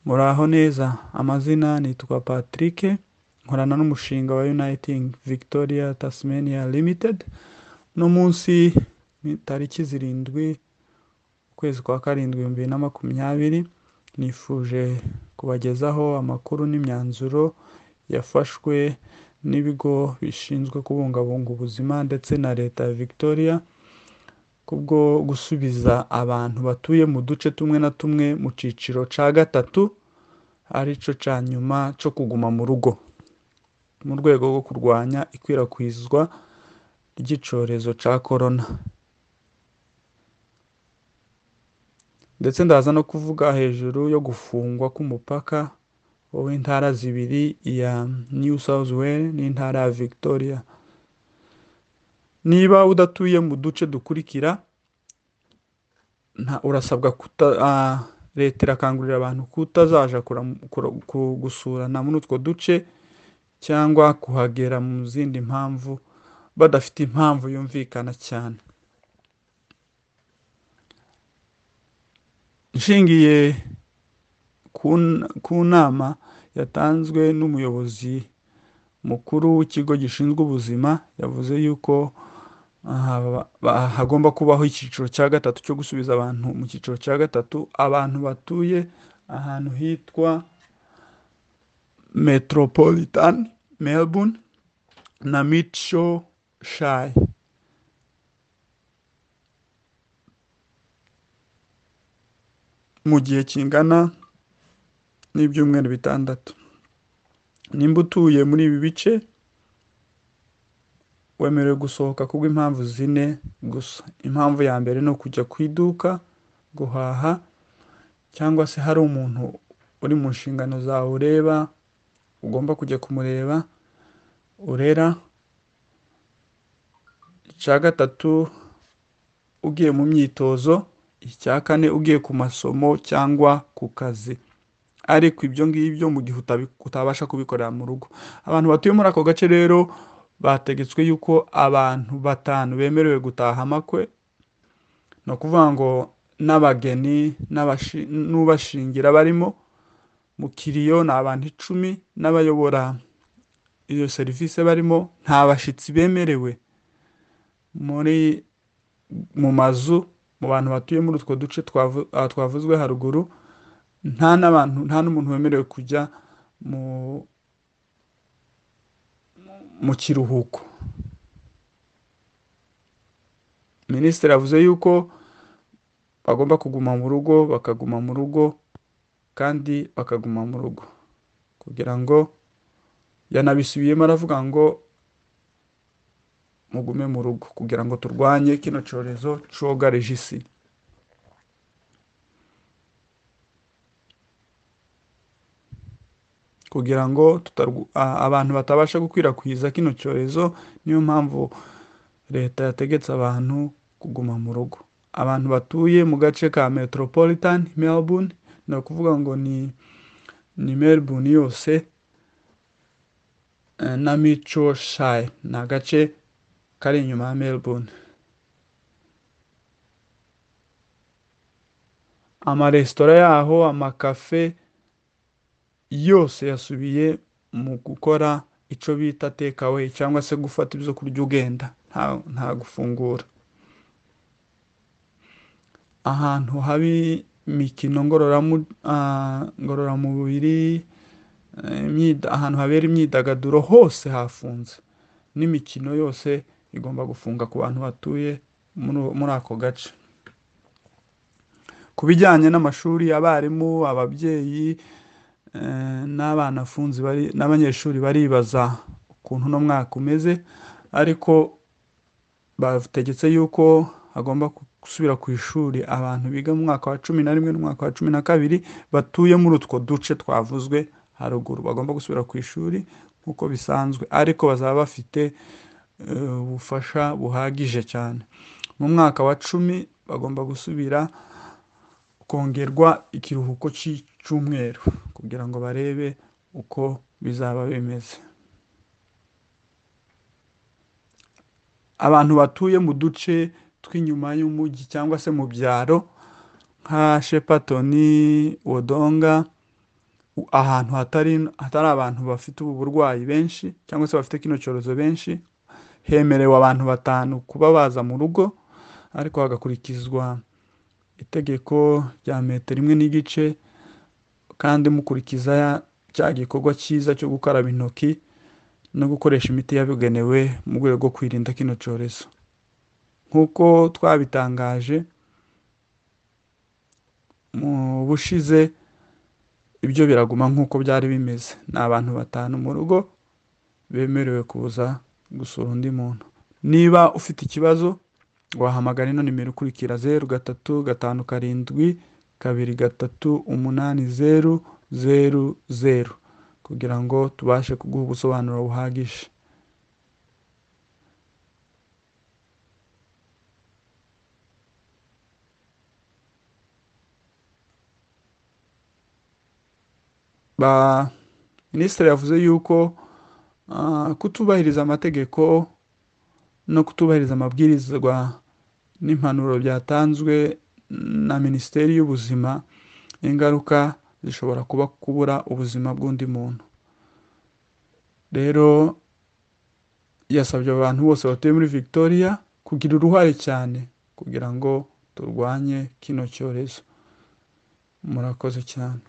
muraho neza amazina nitwa patrick nkorana n'umushinga wa uniting victoria tasmania limited no munsi ni tariki zirindwi ukwezi kwa karindwi ibihumbi bibiri na makumyabiri nifuje kubagezaho amakuru n'imyanzuro yafashwe n'ibigo bishinzwe kubungabunga ubuzima ndetse na leta ya victoria kubwo gusubiza abantu batuye mu duce tumwe na tumwe mu cyiciro cya gatatu ari cyo cya nyuma cyo kuguma mu rugo mu rwego rwo kurwanya ikwirakwizwa ry'icyorezo cya korona ndetse ndaza no kuvuga hejuru yo gufungwa k'umupaka w'intara zibiri iya new south wales n'intara ya victoria niba udatuye mu duce dukurikira urasabwa leta irakangurira abantu kutazaja gusurana muri utwo duce cyangwa kuhagera mu zindi mpamvu badafite impamvu yumvikana cyane nshingiye ku nama yatanzwe n'umuyobozi mukuru w'ikigo gishinzwe ubuzima yavuze yuko hagomba kubaho icyiciro cya gatatu cyo gusubiza abantu mu cyiciro cya gatatu abantu batuye ahantu hitwa metropolitan melbourne na mico shayi mu gihe kingana n'ibyumweru bitandatu nimba utuye muri ibi bice wemerewe gusohoka kubw'impamvu zine gusa impamvu ya mbere ni ukujya ku iduka guhaha cyangwa se hari umuntu uri mu nshingano zawe ureba ugomba kujya kumureba urera icya gatatu ugiye mu myitozo icya kane ugiye ku masomo cyangwa ku kazi ariko ibyo ngibyo mu gihe utabasha kubikorera mu rugo abantu batuye muri ako gace rero bategetswe yuko abantu batanu bemerewe gutaha amakwe ni ukuvuga ngo n'abageni n'ubashingira barimo mu kiriyo ni abantu icumi n'abayobora iyo serivisi barimo nta bashyitsi bemerewe muri mu mazu mu bantu batuye muri utwo duce twavuzwe haruguru nta n'abantu nta n'umuntu wemerewe kujya mu kiruhuko minisitiri avuze yuko bagomba kuguma mu rugo bakaguma mu rugo kandi bakaguma mu rugo kugira ngo yanabisubiyemo aravuga ngo mugume mu rugo kugira ngo turwanye kino cyorezo cyogareje isi kugira ngo abantu batabasha gukwirakwiza kino cyorezo niyo mpamvu leta yategetse abantu kuguma mu rugo abantu batuye mu gace ka metropolitan melbourne ni ukuvuga ngo ni ni melbourne yose na mico shayi ni agace kari inyuma ya melbourne amaresitora yaho amakafe yose yasubiye mu gukora icyo bita takeaway cyangwa se gufata ibyo kurya ugenda nta gufungura ahantu habi imikino ngororamubiri ahantu habera imyidagaduro hose hafunze n'imikino yose igomba gufunga ku bantu batuye muri ako gace ku bijyanye n'amashuri abarimu ababyeyi n'abana afunze n'abanyeshuri baribaza ukuntu uno mwaka umeze ariko bategetse yuko hagomba gusubira ku ishuri abantu biga mu mwaka wa cumi na rimwe n'umwaka wa cumi na kabiri batuye muri utwo duce twavuzwe haruguru bagomba gusubira ku ishuri nk'uko bisanzwe ariko bazaba bafite ubufasha buhagije cyane mu mwaka wa cumi bagomba gusubira kongerwa ikiruhuko cy'icyumweru kugira ngo barebe uko bizaba bimeze abantu batuye mu duce tw'inyuma y'umujyi cyangwa se mu byaro nka shepatoni wodonga ahantu hatari hatari abantu bafite ubu burwayi benshi cyangwa se bafite kino cyorezo benshi hemerewe abantu batanu kuba baza mu rugo ariko hagakurikizwa itegeko rya metero imwe n'igice kandi mukurikiza cya gikorwa cyiza cyo gukaraba intoki no gukoresha imiti yabugenewe mu rwego rwo kwirinda kino cyorezo nk'uko twabitangaje mu bushize ibyo biraguma nk'uko byari bimeze ni abantu batanu mu rugo bemerewe kuza gusura undi muntu niba ufite ikibazo wahamagara ino nimero ikurikira zeru gatatu gatanu karindwi kabiri gatatu umunani zeru zeru zeru kugira ngo tubashe kuguha ubusobanuro buhagije minisitiri yavuze yuko kutubahiriza amategeko no kutubahiriza amabwirizwa n'impanuro byatanzwe na minisiteri y'ubuzima ingaruka zishobora kuba kubura ubuzima bw'undi muntu rero yasabye abantu bose batuye muri victoria kugira uruhare cyane kugira ngo turwanye kino cyorezo murakoze cyane